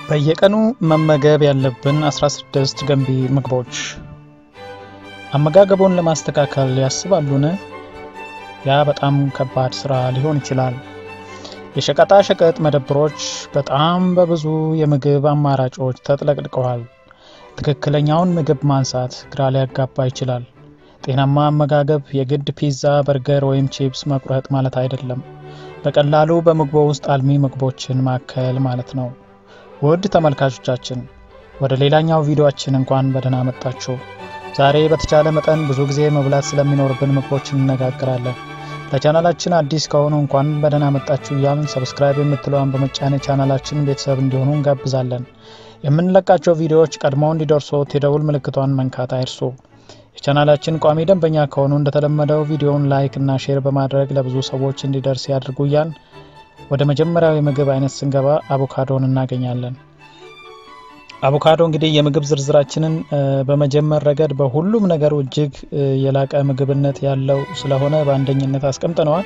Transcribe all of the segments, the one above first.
በየቀኑ መመገብ ያለብን 16 ገንቢ ምግቦች። አመጋገቦን ለማስተካከል ያስባሉን? ያ በጣም ከባድ ስራ ሊሆን ይችላል። የሸቀጣ ሸቀጥ መደብሮች በጣም በብዙ የምግብ አማራጮች ተጥለቅልቀዋል። ትክክለኛውን ምግብ ማንሳት ግራ ሊያጋባ ይችላል። ጤናማ አመጋገብ የግድ ፒዛ፣ በርገር ወይም ቺፕስ መቁረጥ ማለት አይደለም። በቀላሉ በምግቦ ውስጥ አልሚ ምግቦችን ማከል ማለት ነው። ውድ ተመልካቾቻችን ወደ ሌላኛው ቪዲዮአችን እንኳን በደህና መጣችሁ። ዛሬ በተቻለ መጠን ብዙ ጊዜ መብላት ስለሚኖርብን ምግቦች እንነጋገራለን። ለቻናላችን አዲስ ከሆኑ እንኳን በደህና መጣችሁ እያልን ሰብስክራይብ የምትለዋን በመጫን ቻናላችን ቤተሰብ እንዲሆኑ እንጋብዛለን። የምንለቃቸው ቪዲዮዎች ቀድመው እንዲደርሶት የደውል ምልክቷን መንካት አይርሱ። የቻናላችን ቋሚ ደንበኛ ከሆኑ እንደተለመደው ቪዲዮውን ላይክ እና ሼር በማድረግ ለብዙ ሰዎች እንዲደርስ ያድርጉ እያልን ወደ መጀመሪያው የምግብ አይነት ስንገባ አቮካዶን እናገኛለን። አቮካዶ እንግዲህ የምግብ ዝርዝራችንን በመጀመር ረገድ በሁሉም ነገሩ እጅግ የላቀ ምግብነት ያለው ስለሆነ በአንደኝነት አስቀምጠነዋል።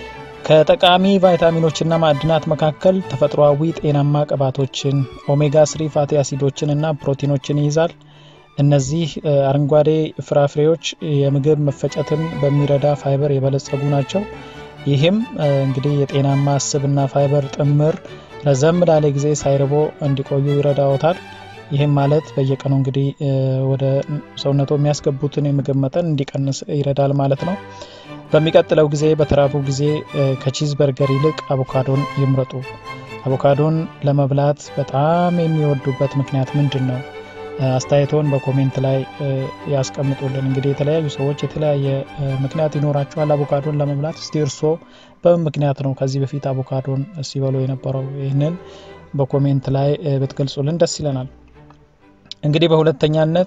ከጠቃሚ ቫይታሚኖችና ማዕድናት መካከል ተፈጥሯዊ ጤናማ ቅባቶችን፣ ኦሜጋ ስሪ ፋቲ አሲዶችን እና ፕሮቲኖችን ይይዛል። እነዚህ አረንጓዴ ፍራፍሬዎች የምግብ መፈጨትን በሚረዳ ፋይበር የበለጸጉ ናቸው። ይህም እንግዲህ የጤናማ ስብና ፋይበር ጥምር ረዘም ላለ ጊዜ ሳይርቦ እንዲቆዩ ይረዳዎታል። ይህም ማለት በየቀኑ እንግዲህ ወደ ሰውነቶ የሚያስገቡትን የምግብ መጠን እንዲቀንስ ይረዳል ማለት ነው። በሚቀጥለው ጊዜ በተራቡ ጊዜ ከቺዝ በርገር ይልቅ አቮካዶን ይምረጡ። አቮካዶን ለመብላት በጣም የሚወዱበት ምክንያት ምንድን ነው? አስተያየቶን በኮሜንት ላይ ያስቀምጡልን። እንግዲህ የተለያዩ ሰዎች የተለያየ ምክንያት ይኖራቸዋል አቮካዶን ለመብላት። እስቲ እርስዎ በምን ምክንያት ነው ከዚህ በፊት አቮካዶን ሲበሉ የነበረው? ይህንን በኮሜንት ላይ ብትገልጹልን ደስ ይለናል። እንግዲህ በሁለተኛነት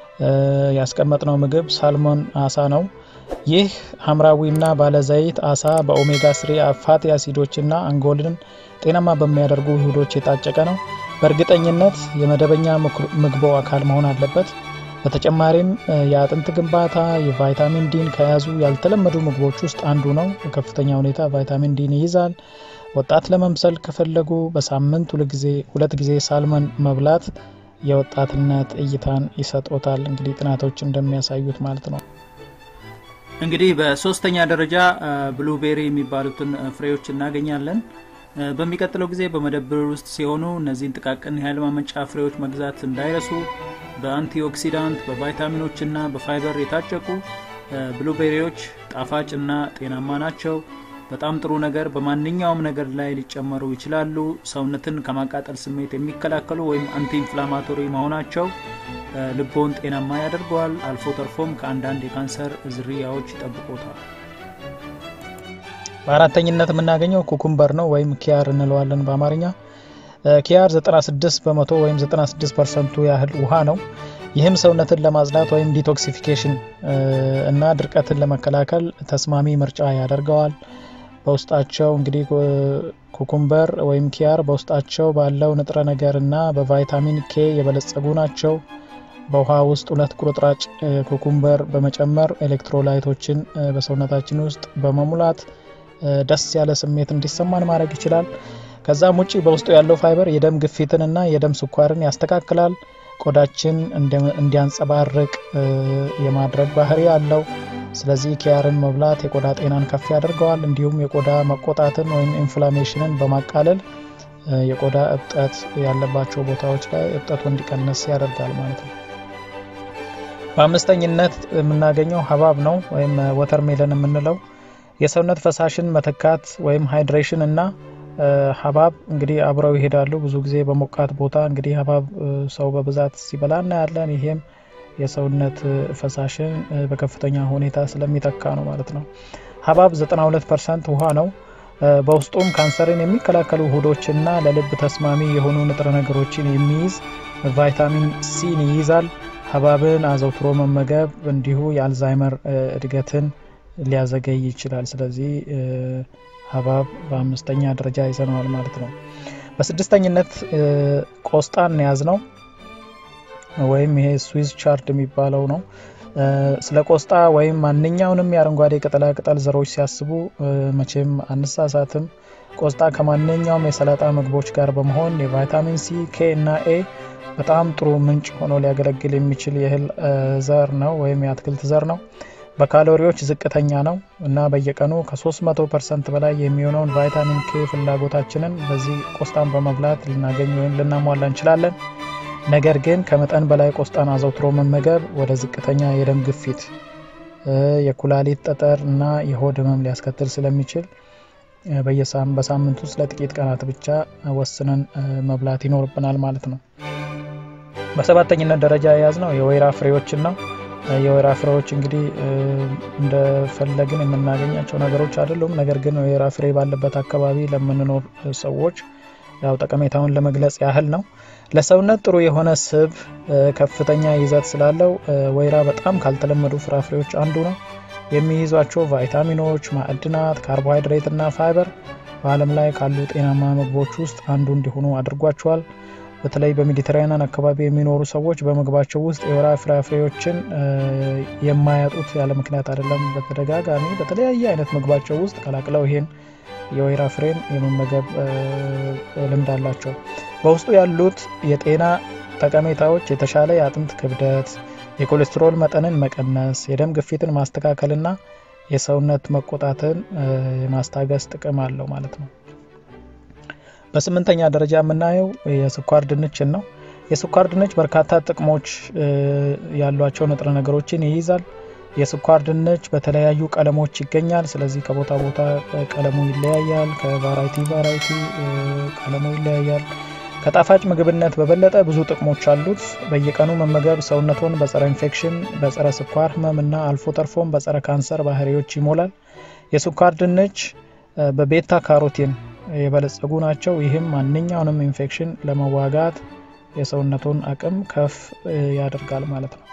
ያስቀመጥነው ምግብ ሳልሞን አሳ ነው። ይህ ሐምራዊና ባለዘይት አሳ በኦሜጋ ስሪ ፋቲ አሲዶችና አንጎልን ጤናማ በሚያደርጉ ውህዶች የታጨቀ ነው። በእርግጠኝነት የመደበኛ ምግቦ አካል መሆን አለበት። በተጨማሪም የአጥንት ግንባታ የቫይታሚን ዲን ከያዙ ያልተለመዱ ምግቦች ውስጥ አንዱ ነው። በከፍተኛ ሁኔታ ቫይታሚን ዲን ይይዛል። ወጣት ለመምሰል ከፈለጉ በሳምንት ሁለት ጊዜ ሳልመን መብላት የወጣትነት እይታን ይሰጦታል። እንግዲህ ጥናቶች እንደሚያሳዩት ማለት ነው። እንግዲህ በሶስተኛ ደረጃ ብሉቤሪ የሚባሉትን ፍሬዎች እናገኛለን። በሚቀጥለው ጊዜ በመደብር ውስጥ ሲሆኑ እነዚህን ጥቃቅን የኃይል ማመንጫ ፍሬዎች መግዛት እንዳይረሱ። በአንቲኦክሲዳንት በቫይታሚኖች እና በፋይበር የታጨቁ ብሉቤሪዎች ጣፋጭ እና ጤናማ ናቸው። በጣም ጥሩ ነገር በማንኛውም ነገር ላይ ሊጨመሩ ይችላሉ። ሰውነትን ከማቃጠል ስሜት የሚከላከሉ ወይም አንቲ ኢንፍላማቶሪ መሆናቸው ልቦን ጤናማ ያደርገዋል። አልፎ ተርፎም ከአንዳንድ የካንሰር ዝርያዎች ይጠብቆታል። በአራተኝነት የምናገኘው ኩኩምበር ነው ወይም ኪያር እንለዋለን በአማርኛ። ኪያር 96 በመቶ ወይም 96 ፐርሰንቱ ያህል ውሃ ነው። ይህም ሰውነትን ለማጽዳት ወይም ዲቶክሲፊኬሽን እና ድርቀትን ለመከላከል ተስማሚ ምርጫ ያደርገዋል። በውስጣቸው እንግዲህ ኩኩምበር ወይም ኪያር በውስጣቸው ባለው ንጥረ ነገር እና በቫይታሚን ኬ የበለጸጉ ናቸው። በውሃ ውስጥ ሁለት ቁርጥራጭ ኩኩምበር በመጨመር ኤሌክትሮላይቶችን በሰውነታችን ውስጥ በመሙላት ደስ ያለ ስሜት እንዲሰማን ማድረግ ይችላል። ከዛም ውጭ በውስጡ ያለው ፋይበር የደም ግፊትንና የደም ስኳርን ያስተካክላል። ቆዳችን እንዲያንጸባርቅ የማድረግ ባህሪ አለው። ስለዚህ ኪያርን መብላት የቆዳ ጤናን ከፍ ያደርገዋል። እንዲሁም የቆዳ መቆጣትን ወይም ኢንፍላሜሽንን በማቃለል የቆዳ እብጠት ያለባቸው ቦታዎች ላይ እብጠቱ እንዲቀንስ ያደርጋል ማለት ነው። በአምስተኝነት የምናገኘው ሀባብ ነው ወይም ወተር ሜለን የምንለው የሰውነት ፈሳሽን መተካት ወይም ሃይድሬሽን እና ሀባብ እንግዲህ አብረው ይሄዳሉ። ብዙ ጊዜ በሞቃት ቦታ እንግዲህ ሀባብ ሰው በብዛት ሲበላ እናያለን። ይሄም የሰውነት ፈሳሽን በከፍተኛ ሁኔታ ስለሚተካ ነው ማለት ነው። ሀባብ 92 ፐርሰንት ውሃ ነው። በውስጡም ካንሰርን የሚከላከሉ ውህዶችና ለልብ ተስማሚ የሆኑ ንጥረ ነገሮችን የሚይዝ ቫይታሚን ሲን ይይዛል። ሀባብን አዘውትሮ መመገብ እንዲሁ የአልዛይመር እድገትን ሊያዘገይ ይችላል። ስለዚህ ሀባብ በአምስተኛ ደረጃ ይዘነዋል ማለት ነው። በስድስተኝነት ቆስጣን ያዝ ነው ወይም ይሄ ስዊዝ ቻርድ የሚባለው ነው። ስለ ቆስጣ ወይም ማንኛውንም የአረንጓዴ ቅጠላ ቅጠል ዘሮች ሲያስቡ መቼም አንሳሳትም። ቆስጣ ከማንኛውም የሰላጣ ምግቦች ጋር በመሆን የቫይታሚን ሲ፣ ኬ እና ኤ በጣም ጥሩ ምንጭ ሆኖ ሊያገለግል የሚችል የእህል ዘር ነው ወይም የአትክልት ዘር ነው። በካሎሪዎች ዝቅተኛ ነው እና በየቀኑ ከ300 ፐርሰንት በላይ የሚሆነውን ቫይታሚን ኬ ፍላጎታችንን በዚህ ቆስጣን በመብላት ልናገኝ ወይም ልናሟላ እንችላለን። ነገር ግን ከመጠን በላይ ቆስጣን አዘውትሮ መመገብ ወደ ዝቅተኛ የደም ግፊት፣ የኩላሊት ጠጠር እና የሆድ ህመም ሊያስከትል ስለሚችል በሳምንት ውስጥ ለጥቂት ቀናት ብቻ ወስነን መብላት ይኖርብናል ማለት ነው። በሰባተኝነት ደረጃ የያዝነው የወይራ ፍሬዎችን ነው። የወይራ ፍሬዎች እንግዲህ እንደፈለግን የምናገኛቸው ነገሮች አይደሉም። ነገር ግን ወይራ ፍሬ ባለበት አካባቢ ለምንኖር ሰዎች ያው ጠቀሜታውን ለመግለጽ ያህል ነው። ለሰውነት ጥሩ የሆነ ስብ ከፍተኛ ይዘት ስላለው ወይራ በጣም ካልተለመዱ ፍራፍሬዎች አንዱ ነው። የሚይዟቸው ቫይታሚኖች፣ ማዕድናት፣ ካርቦሃይድሬት እና ፋይበር በዓለም ላይ ካሉ ጤናማ ምግቦች ውስጥ አንዱ እንዲሆኑ አድርጓቸዋል። በተለይ በሜዲትራኒያን አካባቢ የሚኖሩ ሰዎች በምግባቸው ውስጥ የወይራ ፍራፍሬዎችን የማያጡት ያለ ምክንያት አይደለም። በተደጋጋሚ በተለያየ አይነት ምግባቸው ውስጥ ቀላቅለው ይሄን የወይራ ፍሬን የመመገብ ልምድ አላቸው። በውስጡ ያሉት የጤና ጠቀሜታዎች የተሻለ የአጥንት ክብደት፣ የኮሌስትሮል መጠንን መቀነስ፣ የደም ግፊትን ማስተካከልና የሰውነት መቆጣትን የማስታገስ ጥቅም አለው ማለት ነው። በስምንተኛ ደረጃ የምናየው የስኳር ድንችን ነው። የስኳር ድንች በርካታ ጥቅሞች ያሏቸው ንጥረ ነገሮችን ይይዛል። የስኳር ድንች በተለያዩ ቀለሞች ይገኛል። ስለዚህ ከቦታ ቦታ ቀለሙ ይለያያል። ከቫራይቲ ቫራይቲ ቀለሙ ይለያያል። ከጣፋጭ ምግብነት በበለጠ ብዙ ጥቅሞች አሉት። በየቀኑ መመገብ ሰውነቱን በጸረ ኢንፌክሽን፣ በጸረ ስኳር ህመም እና አልፎ ተርፎም በጸረ ካንሰር ባህሪዎች ይሞላል። የስኳር ድንች በቤታ ካሮቲን የበለጸጉ ናቸው። ይህም ማንኛውንም ኢንፌክሽን ለመዋጋት የሰውነቱን አቅም ከፍ ያደርጋል ማለት ነው።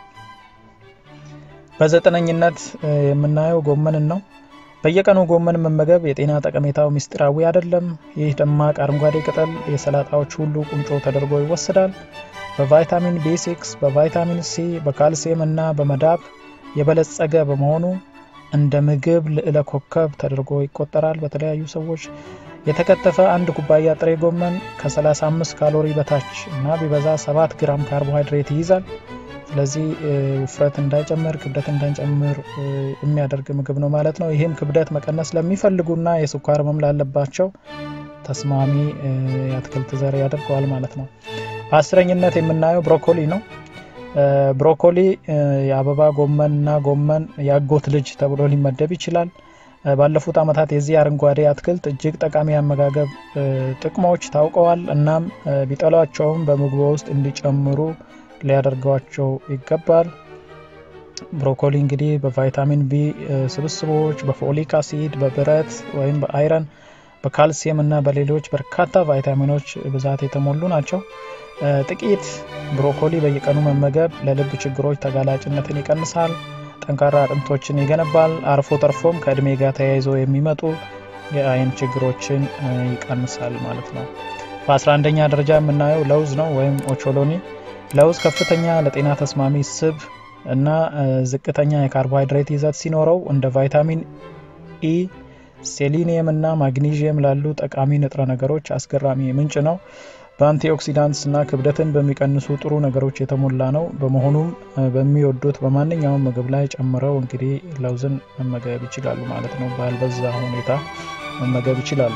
በዘጠነኝነት የምናየው ጎመንን ነው። በየቀኑ ጎመን መመገብ የጤና ጠቀሜታው ምስጢራዊ አይደለም። ይህ ደማቅ አረንጓዴ ቅጠል የሰላጣዎች ሁሉ ቁንጮ ተደርጎ ይወሰዳል። በቫይታሚን ቢ6፣ በቫይታሚን ሲ፣ በካልሲየም እና በመዳብ የበለጸገ በመሆኑ እንደ ምግብ ልዕለ ኮከብ ተደርጎ ይቆጠራል። በተለያዩ ሰዎች የተከተፈ አንድ ኩባያ ጥሬ ጎመን ከ35 ካሎሪ በታች እና ቢበዛ 7 ግራም ካርቦሃይድሬት ይይዛል። ስለዚህ ውፍረት እንዳይጨምር ክብደት እንዳይጨምር የሚያደርግ ምግብ ነው ማለት ነው። ይህም ክብደት መቀነስ ለሚፈልጉና የስኳር ህመም ላለባቸው ተስማሚ የአትክልት ዘር ያደርገዋል ማለት ነው። በአስረኝነት የምናየው ብሮኮሊ ነው። ብሮኮሊ የአበባ ጎመን እና ጎመን የአጎት ልጅ ተብሎ ሊመደብ ይችላል። ባለፉት ዓመታት የዚህ አረንጓዴ አትክልት እጅግ ጠቃሚ አመጋገብ ጥቅሞች ታውቀዋል። እናም ቢጠሏቸውም በምግቦ ውስጥ እንዲጨምሩ ሊያደርጓቸው ይገባል። ብሮኮሊ እንግዲህ በቫይታሚን ቢ ስብስቦች፣ በፎሊክ አሲድ፣ በብረት ወይም በአይረን፣ በካልሲየም እና በሌሎች በርካታ ቫይታሚኖች ብዛት የተሞሉ ናቸው። ጥቂት ብሮኮሊ በየቀኑ መመገብ ለልብ ችግሮች ተጋላጭነትን ይቀንሳል፣ ጠንካራ አጥንቶችን ይገነባል፣ አርፎ ተርፎም ከእድሜ ጋር ተያይዞ የሚመጡ የአይን ችግሮችን ይቀንሳል ማለት ነው። በ11ኛ ደረጃ የምናየው ለውዝ ነው ወይም ኦቾሎኒ። ለውዝ ከፍተኛ ለጤና ተስማሚ ስብ እና ዝቅተኛ የካርቦሃይድሬት ይዘት ሲኖረው እንደ ቫይታሚን ኢ፣ ሴሊኒየም እና ማግኒዥየም ላሉ ጠቃሚ ንጥረ ነገሮች አስገራሚ ምንጭ ነው። በአንቲኦክሲዳንትስ እና ክብደትን በሚቀንሱ ጥሩ ነገሮች የተሞላ ነው። በመሆኑም በሚወዱት በማንኛውም ምግብ ላይ ጨምረው እንግዲህ ለውዝን መመገብ ይችላሉ ማለት ነው። ባልበዛ ሁኔታ መመገብ ይችላሉ።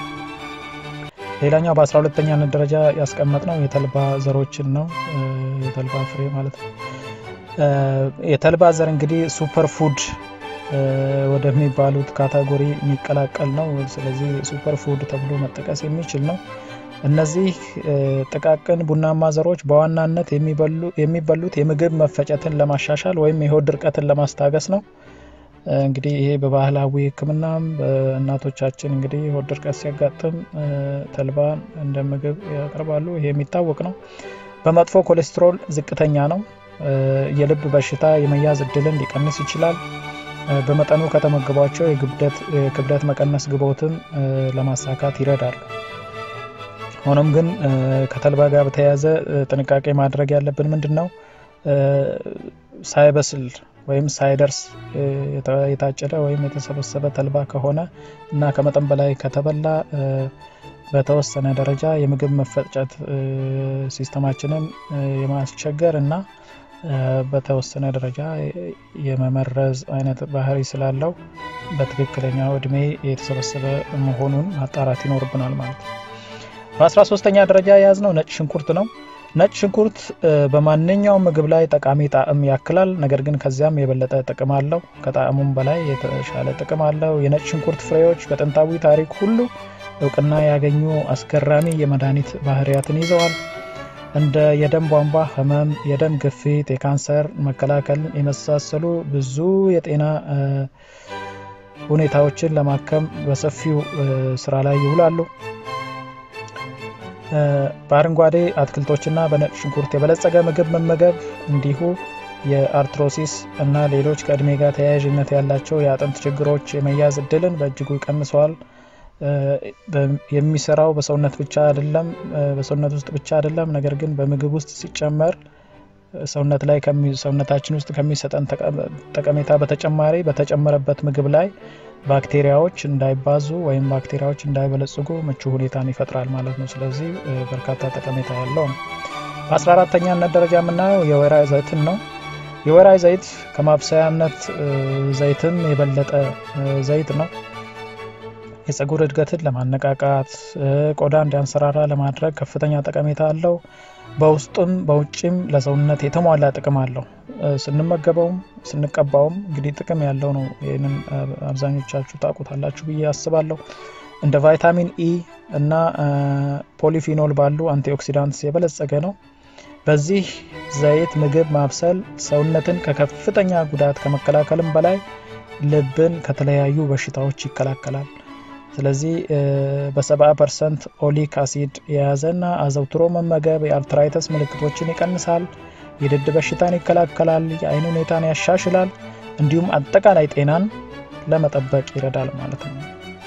ሌላኛው በአስራ ሁለተኛነት ደረጃ ያስቀመጥ ነው የተልባ ዘሮችን ነው። የተልባ ፍሬ ማለት ነው። የተልባ ዘር እንግዲህ ሱፐር ፉድ ወደሚባሉት ካታጎሪ የሚቀላቀል ነው። ስለዚህ ሱፐር ፉድ ተብሎ መጠቀስ የሚችል ነው። እነዚህ ጥቃቅን ቡናማ ዘሮች በዋናነት የሚበሉት የምግብ መፈጨትን ለማሻሻል ወይም የሆድ ድርቀትን ለማስታገስ ነው። እንግዲህ ይሄ በባህላዊ ሕክምናም በእናቶቻችን እንግዲህ ሆድ ድርቀት ሲያጋጥም ተልባን እንደ ምግብ ያቀርባሉ። ይሄ የሚታወቅ ነው። በመጥፎ ኮሌስትሮል ዝቅተኛ ነው። የልብ በሽታ የመያዝ እድልን ሊቀንስ ይችላል። በመጠኑ ከተመገቧቸው የክብደት መቀነስ ግቦትን ለማሳካት ይረዳል። ሆኖም ግን ከተልባ ጋር በተያያዘ ጥንቃቄ ማድረግ ያለብን ምንድን ነው? ሳይበስል ወይም ሳይደርስ የታጨደ ወይም የተሰበሰበ ተልባ ከሆነ እና ከመጠን በላይ ከተበላ በተወሰነ ደረጃ የምግብ መፈጨት ሲስተማችንን የማስቸገር እና በተወሰነ ደረጃ የመመረዝ አይነት ባህሪ ስላለው በትክክለኛው እድሜ የተሰበሰበ መሆኑን ማጣራት ይኖርብናል ማለት ነው። በአስራ ሶስተኛ ደረጃ የያዝነው ነጭ ሽንኩርት ነው። ነጭ ሽንኩርት በማንኛውም ምግብ ላይ ጠቃሚ ጣዕም ያክላል። ነገር ግን ከዚያም የበለጠ ጥቅም አለው። ከጣዕሙም በላይ የተሻለ ጥቅም አለው። የነጭ ሽንኩርት ፍሬዎች በጥንታዊ ታሪክ ሁሉ እውቅና ያገኙ አስገራሚ የመድኃኒት ባህሪያትን ይዘዋል። እንደ የደም ቧንቧ ህመም፣ የደም ግፊት፣ የካንሰር መከላከል የመሳሰሉ ብዙ የጤና ሁኔታዎችን ለማከም በሰፊው ስራ ላይ ይውላሉ። በአረንጓዴ አትክልቶችና በነጭ ሽንኩርት የበለጸገ ምግብ መመገብ እንዲሁ የአርትሮሲስ እና ሌሎች ከእድሜ ጋር ተያያዥነት ያላቸው የአጥንት ችግሮች የመያዝ እድልን በእጅጉ ይቀንሰዋል። የሚሰራው በሰውነት ብቻ አይደለም በሰውነት ውስጥ ብቻ አይደለም፣ ነገር ግን በምግብ ውስጥ ሲጨመር ሰውነት ላይ ሰውነታችን ውስጥ ከሚሰጠን ጠቀሜታ በተጨማሪ በተጨመረበት ምግብ ላይ ባክቴሪያዎች እንዳይባዙ ወይም ባክቴሪያዎች እንዳይበለጽጉ ምቹ ሁኔታን ይፈጥራል ማለት ነው። ስለዚህ በርካታ ጠቀሜታ ያለው ነው። በአስራ አራተኛነት ደረጃ የምናየው የወይራ ዘይትን ነው። የወይራ ዘይት ከማብሰያነት ዘይትም የበለጠ ዘይት ነው። የፀጉር እድገትን ለማነቃቃት ቆዳ እንዲያንሰራራ ለማድረግ ከፍተኛ ጠቀሜታ አለው። በውስጡም በውጭም ለሰውነት የተሟላ ጥቅም አለው። ስንመገበውም ስንቀባውም እንግዲህ ጥቅም ያለው ነው። ይህንን አብዛኞቻችሁ ታውቁታላችሁ ብዬ አስባለሁ። እንደ ቫይታሚን ኢ እና ፖሊፊኖል ባሉ አንቲኦክሲዳንትስ የበለጸገ ነው። በዚህ ዘይት ምግብ ማብሰል ሰውነትን ከከፍተኛ ጉዳት ከመከላከልም በላይ ልብን ከተለያዩ በሽታዎች ይከላከላል። ስለዚህ በ70 ፐርሰንት ኦሊክ አሲድ የያዘና አዘውትሮ መመገብ የአርትራይተስ ምልክቶችን ይቀንሳል፣ የድድ በሽታን ይከላከላል፣ የአይን ሁኔታን ያሻሽላል፣ እንዲሁም አጠቃላይ ጤናን ለመጠበቅ ይረዳል ማለት ነው።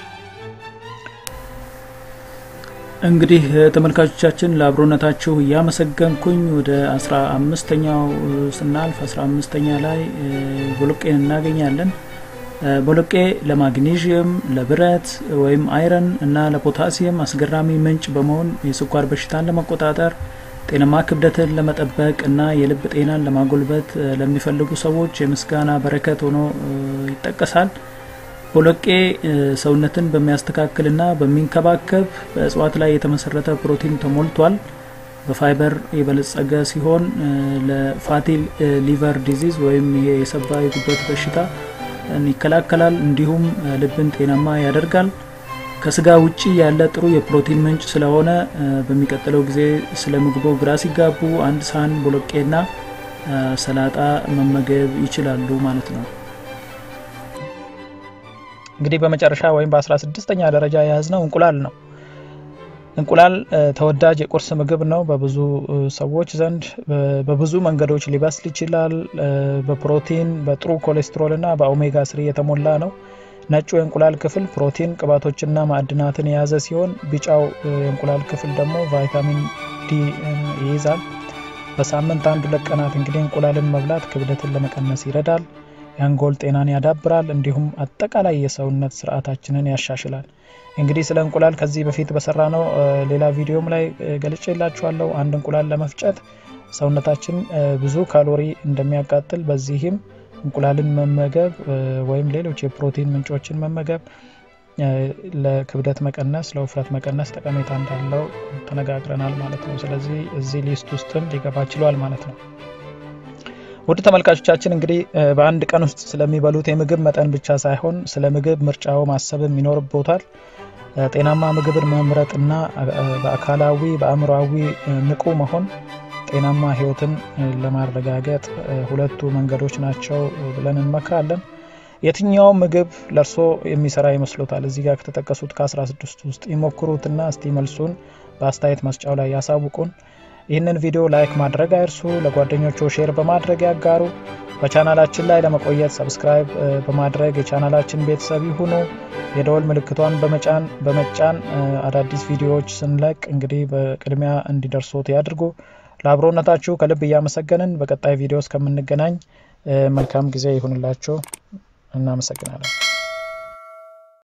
እንግዲህ ተመልካቾቻችን ለአብሮነታችሁ እያመሰገንኩኝ ወደ አስራ አምስተኛው ስናልፍ አስራ አምስተኛ ላይ ቦሎቄን እናገኛለን። ቦሎቄ ለማግኔዥየም፣ ለብረት ወይም አይረን እና ለፖታሲየም አስገራሚ ምንጭ በመሆን የስኳር በሽታን ለመቆጣጠር ጤናማ ክብደትን ለመጠበቅ እና የልብ ጤናን ለማጎልበት ለሚፈልጉ ሰዎች የምስጋና በረከት ሆኖ ይጠቀሳል። ቦሎቄ ሰውነትን በሚያስተካክልና በሚንከባከብ በእጽዋት ላይ የተመሰረተ ፕሮቲን ተሞልቷል። በፋይበር የበለጸገ ሲሆን ለፋቲ ሊቨር ዲዚዝ ወይም ይሄ የሰባ የጉበት በሽታ ይከላከላል። እንዲሁም ልብን ጤናማ ያደርጋል። ከስጋ ውጪ ያለ ጥሩ የፕሮቲን ምንጭ ስለሆነ በሚቀጥለው ጊዜ ስለ ምግቦ ግራ ሲጋቡ አንድ ሳህን ቦሎቄና ሰላጣ መመገብ ይችላሉ ማለት ነው። እንግዲህ በመጨረሻ ወይም በአስራ ስድስተኛ ደረጃ የያዝነው እንቁላል ነው። እንቁላል ተወዳጅ የቁርስ ምግብ ነው። በብዙ ሰዎች ዘንድ በብዙ መንገዶች ሊበስል ይችላል። በፕሮቲን በጥሩ ኮሌስትሮል እና በኦሜጋ ስሪ የተሞላ ነው። ነጩ የእንቁላል ክፍል ፕሮቲን፣ ቅባቶችና ማዕድናትን የያዘ ሲሆን ቢጫው የእንቁላል ክፍል ደግሞ ቫይታሚን ዲ ይይዛል። በሳምንት አንድ ሁለት ቀናት እንግዲህ እንቁላልን መብላት ክብደትን ለመቀነስ ይረዳል። የአንጎል ጤናን ያዳብራል። እንዲሁም አጠቃላይ የሰውነት ስርዓታችንን ያሻሽላል። እንግዲህ ስለ እንቁላል ከዚህ በፊት በሰራ ነው ሌላ ቪዲዮም ላይ ገልጬ የላችኋለሁ። አንድ እንቁላል ለመፍጨት ሰውነታችን ብዙ ካሎሪ እንደሚያቃጥል በዚህም እንቁላልን መመገብ ወይም ሌሎች የፕሮቲን ምንጮችን መመገብ ለክብደት መቀነስ፣ ለውፍረት መቀነስ ጠቀሜታ እንዳለው ተነጋግረናል ማለት ነው። ስለዚህ እዚህ ሊስት ውስጥም ሊገባ ችሏል ማለት ነው። ውድ ተመልካቾቻችን እንግዲህ በአንድ ቀን ውስጥ ስለሚበሉት የምግብ መጠን ብቻ ሳይሆን ስለ ምግብ ምርጫው ማሰብም ይኖርቦታል። ጤናማ ምግብን መምረጥና በአካላዊ በአእምሮዊ ንቁ መሆን ጤናማ ሕይወትን ለማረጋገጥ ሁለቱ መንገዶች ናቸው ብለን እንመክራለን። የትኛውም ምግብ ለእርሶ የሚሰራ ይመስሎታል? እዚህ ጋር ከተጠቀሱት ከ16 ውስጥ ይሞክሩትና እስቲ መልሱን በአስተያየት መስጫው ላይ ያሳውቁን። ይህንን ቪዲዮ ላይክ ማድረግ አይርሱ። ለጓደኞቹ ሼር በማድረግ ያጋሩ። በቻናላችን ላይ ለመቆየት ሰብስክራይብ በማድረግ የቻናላችን ቤተሰብ ይሁኑ። የደወል ምልክቷን በመጫን በመጫን አዳዲስ ቪዲዮዎች ስንለቅ እንግዲህ በቅድሚያ እንዲደርሶት ያድርጉ። ለአብሮነታችሁ ከልብ እያመሰገንን በቀጣይ ቪዲዮ እስከምንገናኝ መልካም ጊዜ ይሁንላችሁ። እናመሰግናለን።